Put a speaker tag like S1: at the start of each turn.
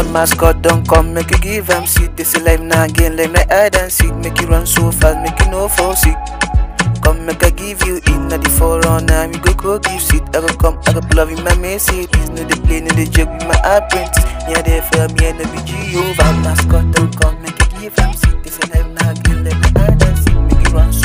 S1: Bad mascot don't come, make you give them seat. This is life now again, like my hide and seek. Make you run so fast, make you no fall sick. Come make I give you in at the forerunner. We go go give seat. I go come, I go pull up in my Mercedes. No the plane, no the joke with my apprentice. Yeah, they for me and the BG over. Mascot don't come, make you give them seat. This is life now again, like my hide and seek. Make you run so